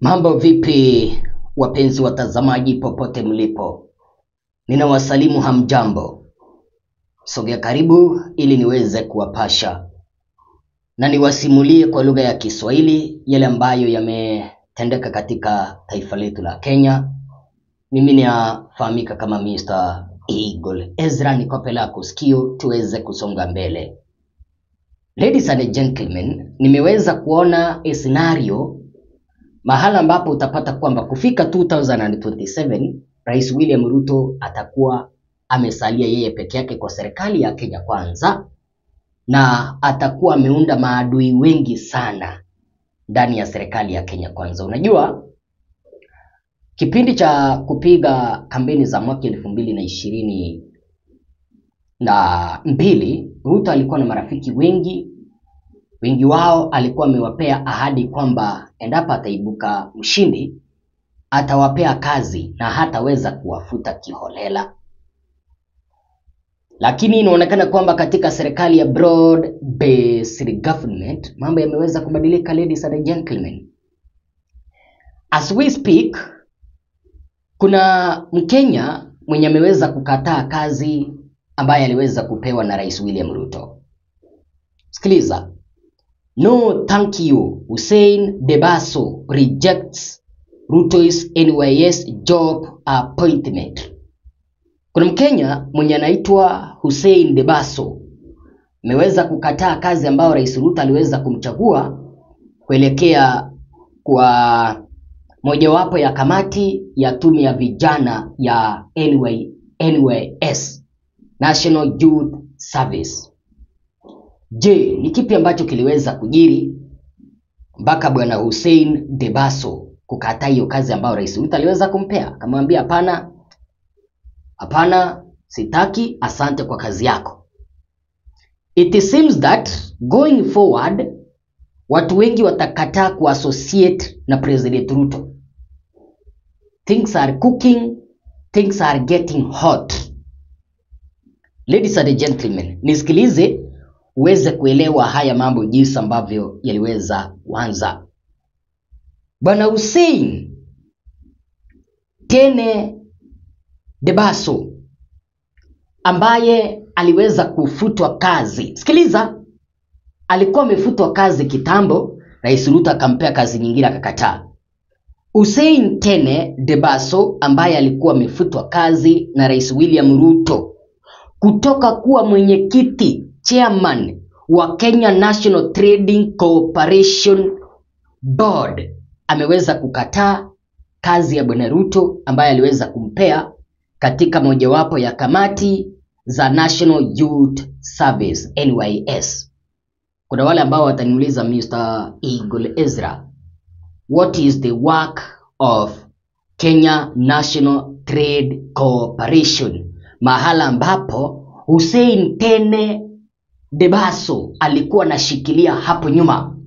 Mambo vipi, wapenzi watazamaji popote mlipo, ninawasalimu hamjambo. Sogea karibu ili niweze kuwapasha na niwasimulie kwa lugha ya Kiswahili yale ambayo yametendeka katika taifa letu la Kenya. Mimi nafahamika kama Mr. Eagle Ezra, nikope lako sikio tuweze kusonga mbele. Ladies and gentlemen, nimeweza kuona a scenario mahala ambapo utapata kwamba kufika 2027 Rais William Ruto atakuwa amesalia yeye peke yake kwa serikali ya Kenya Kwanza, na atakuwa ameunda maadui wengi sana ndani ya serikali ya Kenya Kwanza. Unajua, kipindi cha kupiga kampeni za mwaka elfu mbili na ishirini na mbili Ruto alikuwa na marafiki wengi wengi wao alikuwa amewapea ahadi kwamba endapo ataibuka mshindi atawapea kazi na hataweza kuwafuta kiholela. Lakini inaonekana kwamba katika serikali ya broad based government mambo yameweza kubadilika, ladies and gentlemen. As we speak, kuna Mkenya mwenye ameweza kukataa kazi ambaye aliweza kupewa na Rais William Ruto. Sikiliza. No thank you. Hussein Debaso rejects Ruto's NYS job appointment. Kuna Mkenya mwenye anaitwa Hussein Debaso ameweza kukataa kazi ambayo Rais Ruto aliweza kumchagua kuelekea kwa mojawapo ya kamati ya tume ya vijana ya NY, NYS, National Youth Service. Je, ni kipi ambacho kiliweza kujiri mpaka bwana Hussein Debaso kukataa hiyo kazi ambayo Rais Ruto aliweza kumpea? Akamwambia hapana, hapana, sitaki, asante kwa kazi yako. It seems that going forward watu wengi watakataa kuassociate na President Ruto. Things are cooking, things are getting hot. Ladies and gentlemen, nisikilize uweze kuelewa haya mambo jinsi ambavyo yaliweza kuanza. Bwana Hussein Tene Debaso ambaye aliweza kufutwa kazi. Sikiliza, alikuwa amefutwa kazi kitambo, Rais Ruto akampea kazi nyingine akakataa. Hussein Tene Debaso ambaye alikuwa amefutwa kazi na Rais William Ruto kutoka kuwa mwenyekiti chairman wa Kenya National Trading Corporation Board ameweza kukataa kazi ya bwana Ruto ambaye aliweza kumpea katika mojawapo ya kamati za National Youth Service NYS. Kuna wale ambao wataniuliza Mr. Eagle Ezra, what is the work of Kenya National Trade Corporation, mahala ambapo Hussein Tene Debaso alikuwa anashikilia hapo nyuma.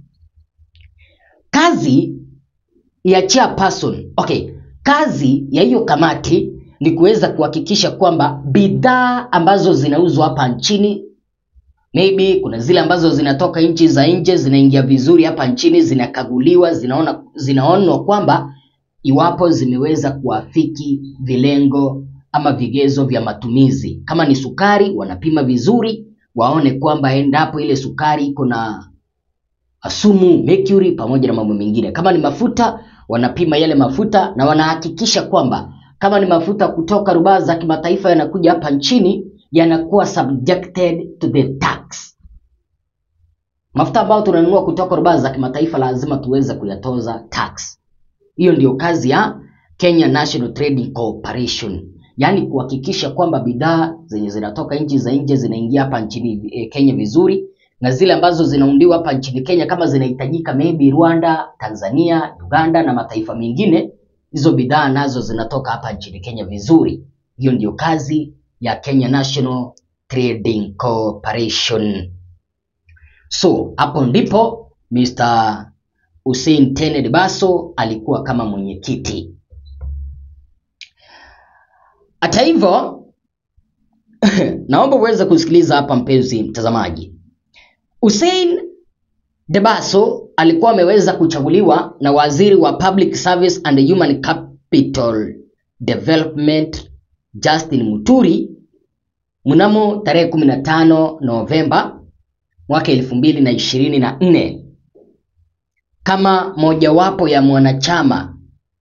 Kazi ya chairperson, okay, kazi ya hiyo kamati ni kuweza kuhakikisha kwamba bidhaa ambazo zinauzwa hapa nchini, maybe kuna zile ambazo zinatoka nchi za nje zinaingia vizuri hapa nchini, zinakaguliwa, zinaona zinaonwa kwamba iwapo zimeweza kuafiki vilengo ama vigezo vya matumizi. Kama ni sukari, wanapima vizuri waone kwamba endapo ile sukari iko na sumu mercury pamoja na mambo mengine. Kama ni mafuta, wanapima yale mafuta na wanahakikisha kwamba kama ni mafuta kutoka rubaa za kimataifa yanakuja hapa nchini yanakuwa subjected to the tax. Mafuta ambayo tunanunua kutoka rubaa za kimataifa lazima tuweze kuyatoza tax. Hiyo ndio kazi ya Kenya National Trading Corporation yaani kuhakikisha kwamba bidhaa zenye zinatoka nchi za nje zinaingia hapa nchini e, Kenya vizuri na zile ambazo zinaundiwa hapa nchini Kenya kama zinahitajika maybe Rwanda, Tanzania, Uganda na mataifa mengine, hizo bidhaa nazo zinatoka hapa nchini Kenya vizuri. Hiyo ndio kazi ya Kenya National Trading Corporation. So hapo ndipo Mr. Hussein Tene Debaso alikuwa kama mwenyekiti. Hata hivyo naomba uweze kusikiliza hapa, mpenzi mtazamaji. Hussein Debaso alikuwa ameweza kuchaguliwa na waziri wa Public Service and Human Capital Development Justin Muturi mnamo tarehe 15 Novemba mwaka 2024 kama mojawapo ya mwanachama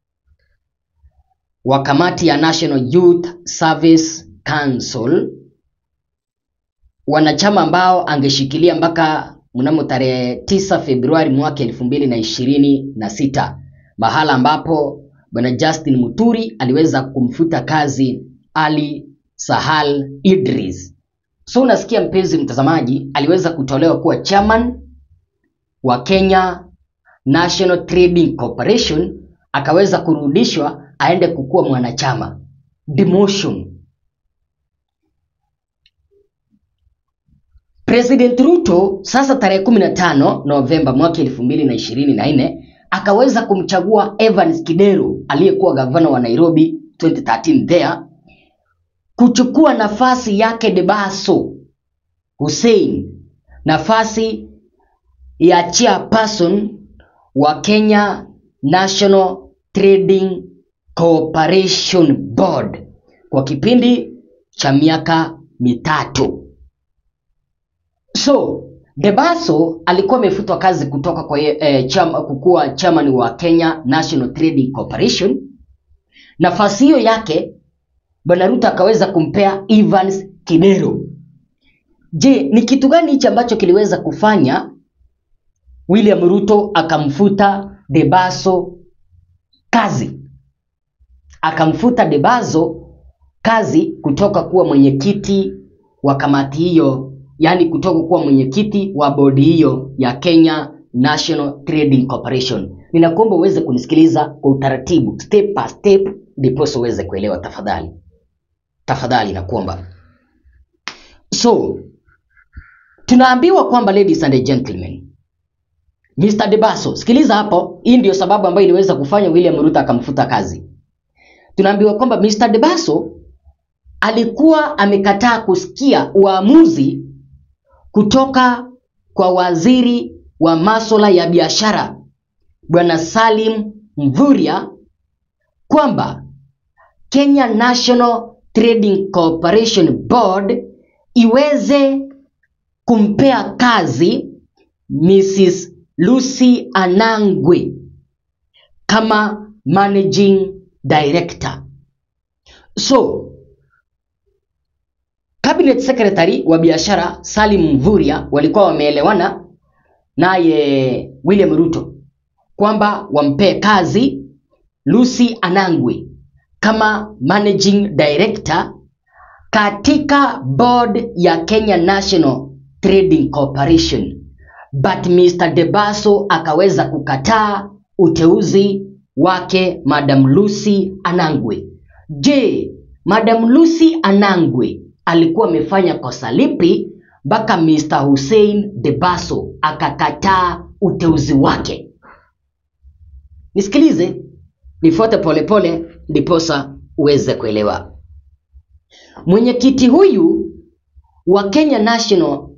wa kamati ya National Youth Service Council, wanachama ambao angeshikilia mpaka mnamo tarehe 9 Februari mwaka 2026, mahala ambapo bwana Justin Muturi aliweza kumfuta kazi Ali Sahal Idris. So unasikia mpenzi mtazamaji, aliweza kutolewa kuwa chairman wa Kenya National Trading Corporation, akaweza kurudishwa aende kukuwa mwanachama demotion. President Ruto sasa tarehe 15 Novemba mwaka 2024 akaweza kumchagua Evans Kidero aliyekuwa gavana wa Nairobi 2013 there kuchukua nafasi yake Debaso Hussein, nafasi ya chairperson wa Kenya National Trading Corporation Board kwa kipindi cha miaka mitatu. So Debaso alikuwa amefutwa kazi kutoka kwa eh, chama, kukuwa chairman wa Kenya National Trading Corporation. Nafasi hiyo yake Bwana Ruto akaweza kumpea Evans Kidero. Je, ni kitu gani hichi ambacho kiliweza kufanya William Ruto akamfuta Debaso kazi? Akamfuta Debaso kazi kutoka kuwa mwenyekiti wa kamati hiyo, yaani kutoka kuwa mwenyekiti wa bodi hiyo ya Kenya National Trading Corporation. Ninakuomba uweze kunisikiliza kwa utaratibu, step by step, ndiposa uweze kuelewa tafadhali tafadhali nakuomba. So tunaambiwa kwamba ladies and gentlemen, Mr. Debaso, sikiliza hapo, hii ndio sababu ambayo iliweza kufanya William Ruto akamfuta kazi. Tunaambiwa kwamba Mr. Debaso alikuwa amekataa kusikia uamuzi kutoka kwa waziri wa masuala ya biashara Bwana Salim Mvurya kwamba Kenya National Trading Corporation Board iweze kumpea kazi Mrs. Lucy Anangwe kama managing director. So cabinet secretary wa biashara Salim Mvurya walikuwa wameelewana naye William Ruto kwamba wampee kazi Lucy Anangwe kama managing director katika board ya Kenya National Trading Corporation, but Mr. Debaso akaweza kukataa uteuzi wake Madam Lucy Anangwe. Je, Madam Lucy Anangwe alikuwa amefanya kosa lipi mpaka Mr. Hussein Debaso akakataa uteuzi wake? Nisikilize, nifuate polepole ndiposa uweze kuelewa. Mwenyekiti huyu wa Kenya National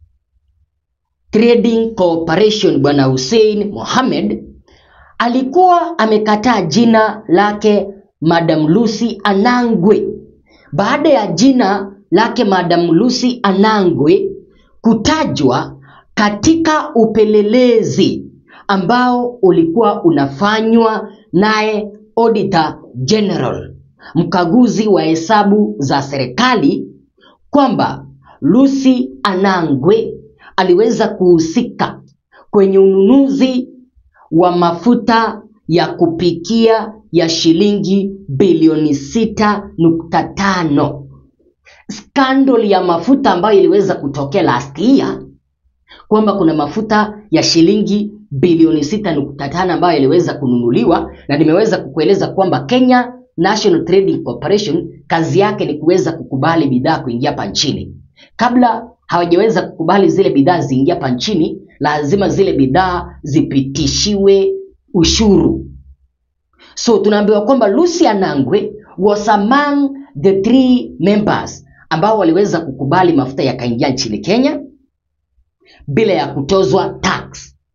Trading Corporation Bwana Hussein Mohamed alikuwa amekataa jina lake Madam Lucy Anangwe baada ya jina lake Madam Lucy Anangwe kutajwa katika upelelezi ambao ulikuwa unafanywa naye Auditor General, mkaguzi wa hesabu za serikali, kwamba Lucy Anangwe aliweza kuhusika kwenye ununuzi wa mafuta ya kupikia ya shilingi bilioni sita nukta tano. Skandal ya mafuta ambayo iliweza kutokea last year kwamba kuna mafuta ya shilingi bilioni sita nukta tano ambayo iliweza kununuliwa, na nimeweza kukueleza kwamba Kenya National Trading Corporation kazi yake ni kuweza kukubali bidhaa kuingia hapa nchini. Kabla hawajaweza kukubali zile bidhaa ziingia hapa nchini, lazima zile bidhaa zipitishiwe ushuru. So tunaambiwa kwamba Lucy Anangwe was among the three members ambao waliweza kukubali mafuta yakaingia nchini Kenya bila ya kutozwa tax.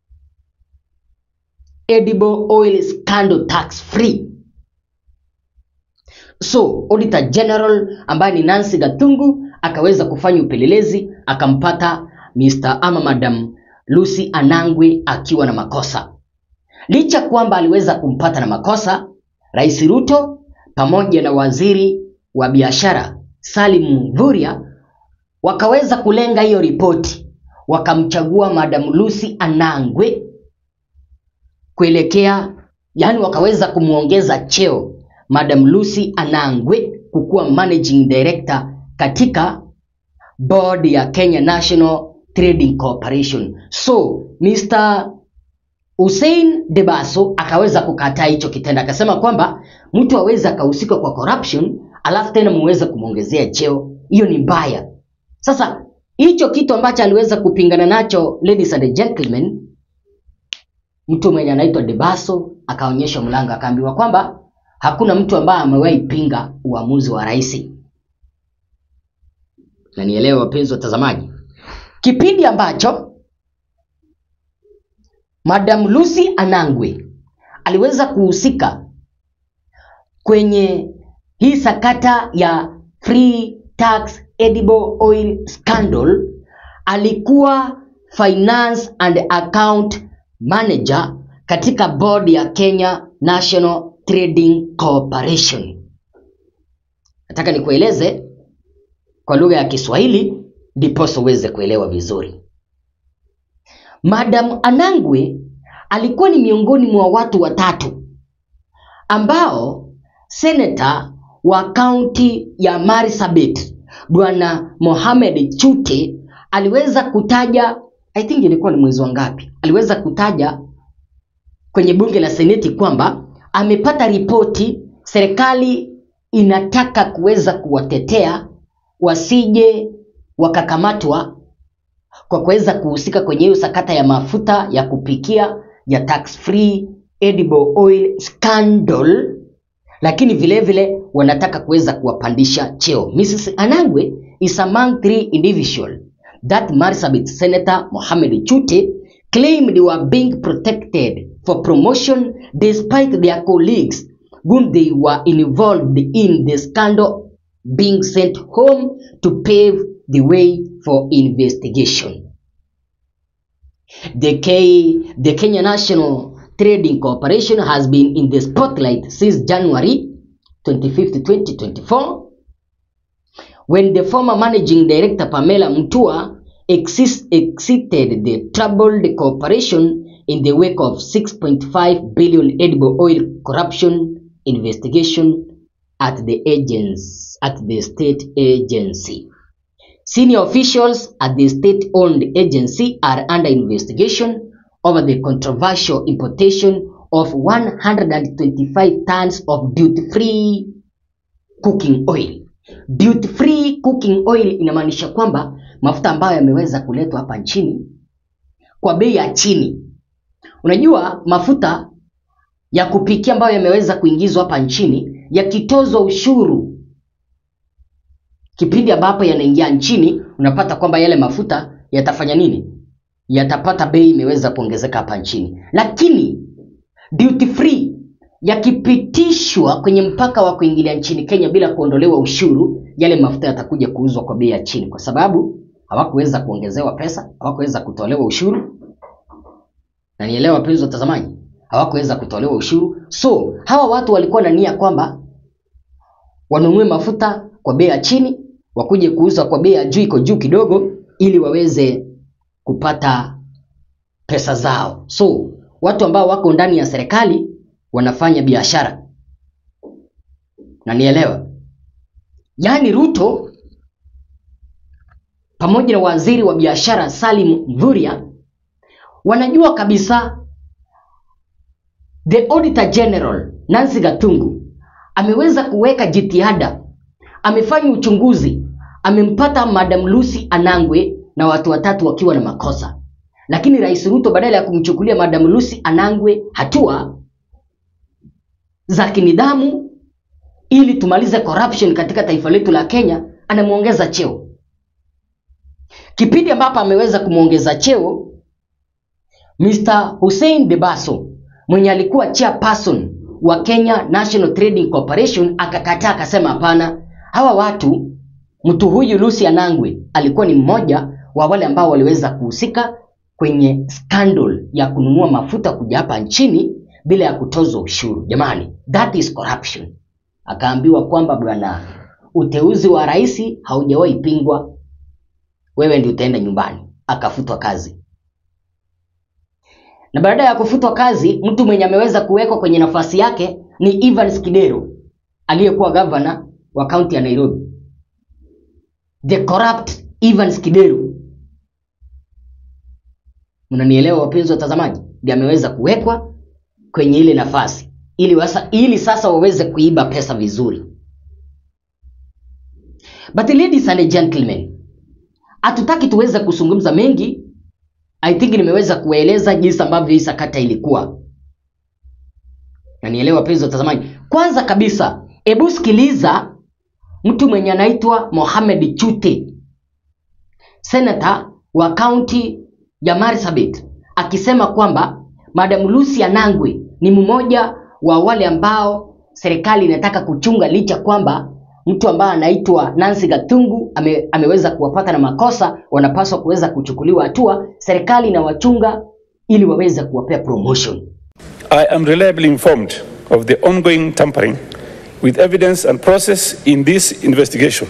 edible oil scandal tax free. So Auditor General ambaye ni Nancy Gathungu akaweza kufanya upelelezi akampata Mr. ama Madam Lucy Anangwe akiwa na makosa. Licha kwamba aliweza kumpata na makosa, Rais Ruto pamoja na waziri wa biashara Salim Mvurya wakaweza kulenga hiyo ripoti, wakamchagua Madam Lucy Anangwe kuelekea, yani wakaweza kumwongeza cheo Madam Lucy Anangwe kukuwa managing director katika board ya Kenya National Trading Corporation. So Mr. Hussein Debaso akaweza kukataa hicho kitendo, akasema kwamba mtu aweze akahusika kwa corruption alafu tena muweze kumwongezea cheo, hiyo ni mbaya. Sasa hicho kitu ambacho aliweza kupingana nacho, ladies and gentlemen, mtu mwenye anaitwa Debaso akaonyeshwa mlango, akaambiwa kwamba hakuna mtu ambaye amewahi pinga uamuzi wa rais. Na nielewe wapenzi watazamaji, kipindi ambacho Madam Lucy Anangwe aliweza kuhusika kwenye hii sakata ya free tax edible oil scandal, alikuwa finance and account manager katika board ya Kenya National Trading Corporation. Nataka nikueleze kwa lugha ya Kiswahili ndiposa uweze kuelewa vizuri. Madam Anangwe alikuwa ni miongoni mwa watu watatu ambao seneta wa kaunti ya Marsabit Bwana Mohamed Chute aliweza kutaja, I think ilikuwa ni mwezi wa ngapi, aliweza kutaja kwenye bunge la seneti kwamba amepata ripoti serikali inataka kuweza kuwatetea wasije wakakamatwa kwa kuweza kuhusika kwenye hiyo sakata ya mafuta ya kupikia ya tax free edible oil scandal, lakini vile vile wanataka kuweza kuwapandisha cheo. Mrs. Anangwe is among three individual that Marsabit Senator Mohamed Chute claimed they were being protected for promotion despite their colleagues whom they were involved in the scandal being sent home to pave the way for investigation. The, K, the Kenya National Trading Corporation has been in the spotlight since January 25, 2024, when the former managing director Pamela Mutua exis- exited the troubled corporation in the wake of 6.5 billion edible oil corruption investigation at the agents at the state agency. Senior officials at the state-owned agency are under investigation over the controversial importation of 125 tons of duty-free cooking oil. Duty-free cooking oil inamaanisha kwamba mafuta ambayo yameweza kuletwa hapa nchini kwa bei ya chini. Unajua mafuta ya kupikia ambayo yameweza kuingizwa hapa nchini yakitozwa ushuru kipindi ambapo yanaingia nchini, unapata kwamba yale mafuta yatafanya nini? Yatapata bei imeweza kuongezeka hapa nchini, lakini duty free yakipitishwa kwenye mpaka wa kuingilia nchini Kenya bila kuondolewa ushuru, yale mafuta yatakuja kuuzwa kwa bei ya chini, kwa sababu hawakuweza kuongezewa pesa, hawakuweza kutolewa ushuru. Na nielewa wapenzi watazamaji, hawakuweza kutolewa ushuru. So hawa watu walikuwa na nia kwamba wanunue mafuta kwa bei ya chini, wakuje kuuza kwa bei ya juu, iko juu kidogo, ili waweze kupata pesa zao. So watu ambao wako ndani ya serikali wanafanya biashara, na nielewa, yaani Ruto pamoja na waziri wa biashara Salim Mvurya wanajua kabisa the auditor general Nancy Gatungu ameweza kuweka jitihada, amefanya uchunguzi, amempata Madam Lucy Anangwe na watu watatu wakiwa na makosa, lakini Rais Ruto badala ya kumchukulia Madam Lucy Anangwe hatua za kinidhamu ili tumalize corruption katika taifa letu la Kenya, anamwongeza cheo. Kipindi ambapo ameweza kumwongeza cheo Mr. Hussein Debaso mwenye alikuwa chairperson wa Kenya National Trading Corporation akakataa, akasema hapana, hawa watu, mtu huyu Lucy Anangwe alikuwa ni mmoja wa wale ambao waliweza kuhusika kwenye scandal ya kununua mafuta kuja hapa nchini bila ya kutozwa ushuru. Jamani, that is corruption. Akaambiwa kwamba bwana, uteuzi wa rais haujawahi pingwa, wewe ndio utaenda nyumbani. Akafutwa kazi, na baada ya kufutwa kazi, mtu mwenye ameweza kuwekwa kwenye nafasi yake ni Evans Kidero aliyekuwa gavana wa kaunti ya Nairobi, the corrupt Evans Kidero. Mnanielewa wapenzi watazamaji? Ndiye ameweza kuwekwa kwenye ile nafasi ili, wasa, ili sasa waweze kuiba pesa vizuri. But ladies and gentlemen, hatutaki tuweze kuzungumza mengi. I think nimeweza kueleza jinsi ambavyo hii sakata ilikuwa, na nielewa wapenzi watazamaji. Kwanza kabisa, hebu sikiliza mtu mwenye anaitwa Mohamed Chute, senator wa kaunti ya Marsabit akisema kwamba Madam Lucy Anangwe ni mmoja wa wale ambao serikali inataka kuchunga, licha kwamba mtu ambaye anaitwa Nancy Gatungu ame, ameweza kuwapata na makosa, wanapaswa kuweza kuchukuliwa hatua. Serikali inawachunga ili waweze kuwapea promotion. I am reliably informed of the ongoing tampering with evidence and process in this investigation.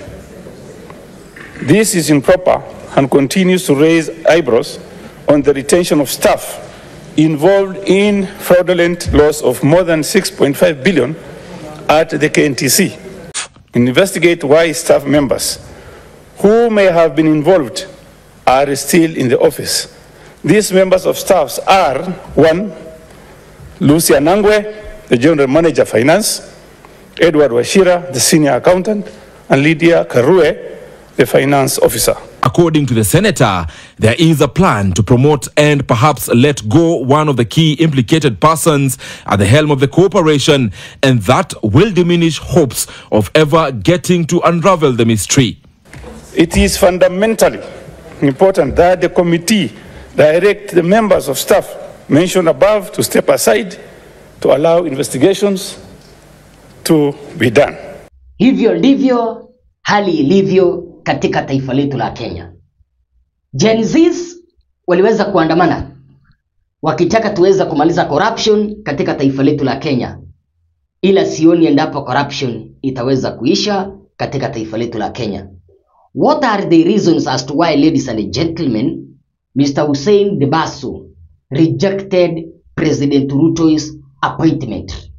This is improper and continues to raise eyebrows on the retention of staff involved in fraudulent loss of more than 6.5 billion at the KNTC. Investigate why staff members who may have been involved are still in the office. These members of staffs are one, Lucy Anangwe, the General Manager Finance, Edward Washira, the Senior Accountant, and Lydia Karue, the Finance Officer. According to the senator, there is a plan to promote and perhaps let go one of the key implicated persons at the helm of the corporation, and that will diminish hopes of ever getting to unravel the mystery. It is fundamentally important that the committee direct the members of staff mentioned above to step aside to allow investigations to be done. Hivyo ndivyo hali ilivyo katika taifa letu la Kenya. Gen Zs waliweza kuandamana wakitaka tuweza kumaliza corruption katika taifa letu la Kenya, ila sioni endapo corruption itaweza kuisha katika taifa letu la Kenya. What are the reasons as to why, ladies and gentlemen, Mr. Hussein Debasso rejected President Ruto's appointment?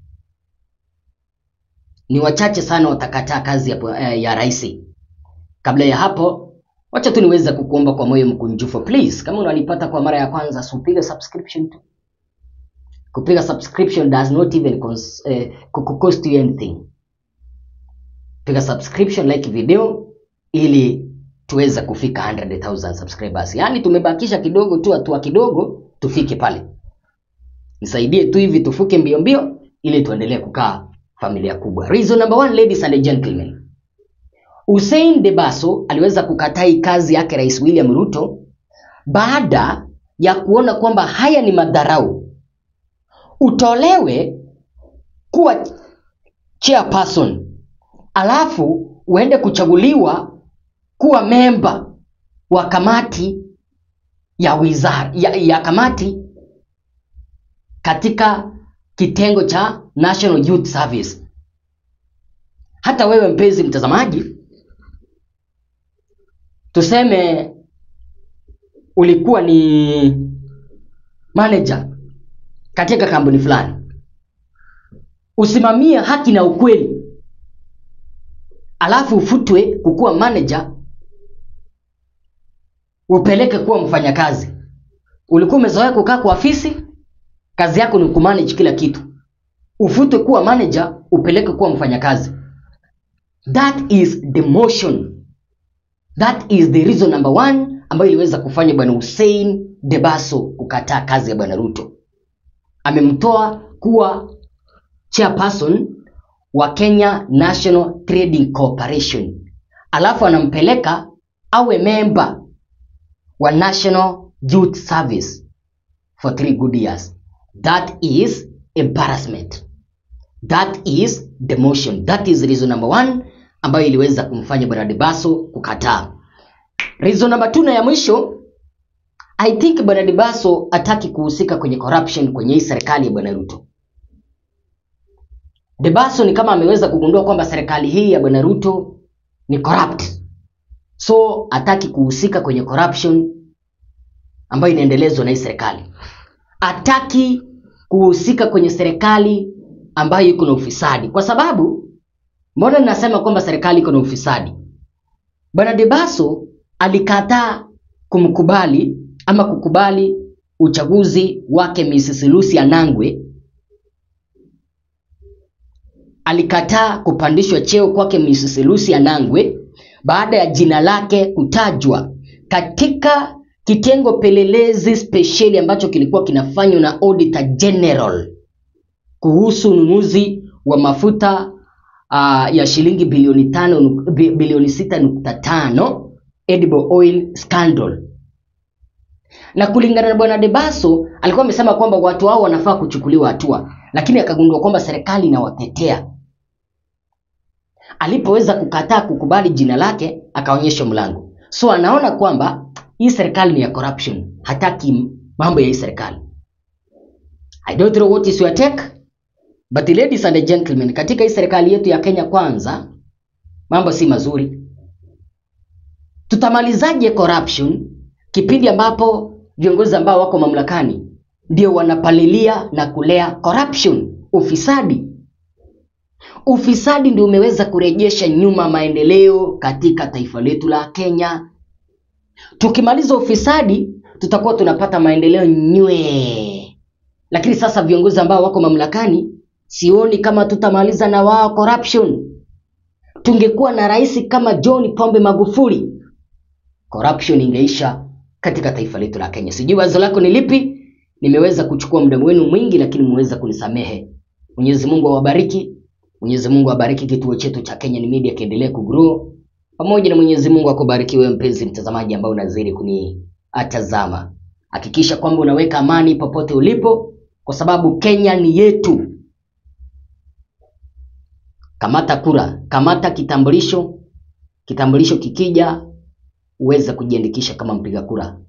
Ni wachache sana watakataa kazi ya, ya rais. Kabla ya hapo, wacha tu niweze kukuomba kwa moyo mkunjufu please, kama unanipata kwa mara ya kwanza, so piga subscription tu. Kupiga subscription does not even cons, eh, cost you anything. Piga subscription, like video ili tuweze kufika 100,000 subscribers. Yaani tumebakisha kidogo tu, hatua kidogo tufike pale. Nisaidie tu hivi tufuke mbio mbio ili tuendelee kukaa familia kubwa. Reason number one, ladies and gentlemen. Hussein Debasso aliweza kukataa hii kazi yake Rais William Ruto baada ya kuona kwamba haya ni madharau. Utolewe kuwa chairperson alafu uende kuchaguliwa kuwa memba wa kamati ya wizara ya, ya kamati katika kitengo cha National Youth Service. Hata wewe mpenzi mtazamaji, tuseme ulikuwa ni manager katika kampuni fulani, usimamie haki na ukweli, alafu ufutwe kukuwa manager, upeleke kuwa mfanyakazi. Ulikuwa umezoea kukaa kwa ofisi, kazi yako ni kumanage kila kitu, ufutwe kuwa manager, upeleke kuwa mfanyakazi. That is demotion. That is the reason number one ambayo iliweza kufanya bwana Hussein Debasso kukataa kazi ya bwana Ruto. Amemtoa kuwa chairperson wa Kenya National Trading Corporation, alafu anampeleka awe member wa National Youth Service for three good years. That is embarrassment that is demotion that is reason number one ambayo iliweza kumfanya bwana debaso kukataa reason number two na ya mwisho i think bwana debaso hataki kuhusika kwenye corruption kwenye hii serikali ya bwana ruto debaso ni kama ameweza kugundua kwamba serikali hii ya bwana ruto ni corrupt so hataki kuhusika kwenye corruption ambayo inaendelezwa na hii serikali hataki kuhusika kwenye serikali ambayo iko na ufisadi kwa sababu mbona ninasema kwamba serikali iko na ufisadi bwana debaso alikataa kumkubali ama kukubali uchaguzi wake Mrs. Lucy Anangwe alikataa kupandishwa cheo kwake Mrs. Lucy Anangwe baada ya jina lake kutajwa katika kitengo pelelezi spesheli ambacho kilikuwa kinafanywa na Auditor General kuhusu ununuzi wa mafuta uh, ya shilingi bilioni tano nuk- bi- bilioni sita nukta tano edible oil scandal na kulingana na bwana debaso alikuwa amesema kwamba watu hao wanafaa kuchukuliwa hatua lakini akagundua kwamba serikali inawatetea alipoweza kukataa kukubali jina lake akaonyeshwa mlango so anaona kwamba hii serikali ni ya corruption hataki mambo ya hii serikali i don't know what is your take but ladies and gentlemen katika hii serikali yetu ya kenya kwanza mambo si mazuri tutamalizaje corruption kipindi ambapo viongozi ambao wako mamlakani ndio wanapalilia na kulea corruption ufisadi ufisadi ndio umeweza kurejesha nyuma maendeleo katika taifa letu la kenya tukimaliza ufisadi tutakuwa tunapata maendeleo nywee lakini sasa viongozi ambao wako mamlakani sioni kama tutamaliza na wao corruption tungekuwa na rais kama john pombe magufuli corruption ingeisha katika taifa letu la kenya sijui wazo lako ni lipi nimeweza kuchukua muda wenu mwingi lakini mmeweza kunisamehe mwenyezi mungu awabariki mwenyezi mungu awabariki kituo chetu cha kenya ni media kiendelee kugrow pamoja na mwenyezi mungu akubariki wewe mpenzi mtazamaji ambao unazidi kuniatazama hakikisha kwamba unaweka amani popote ulipo kwa sababu kenya ni yetu kamata kura kamata kitambulisho kitambulisho kikija uweze kujiandikisha kama mpiga kura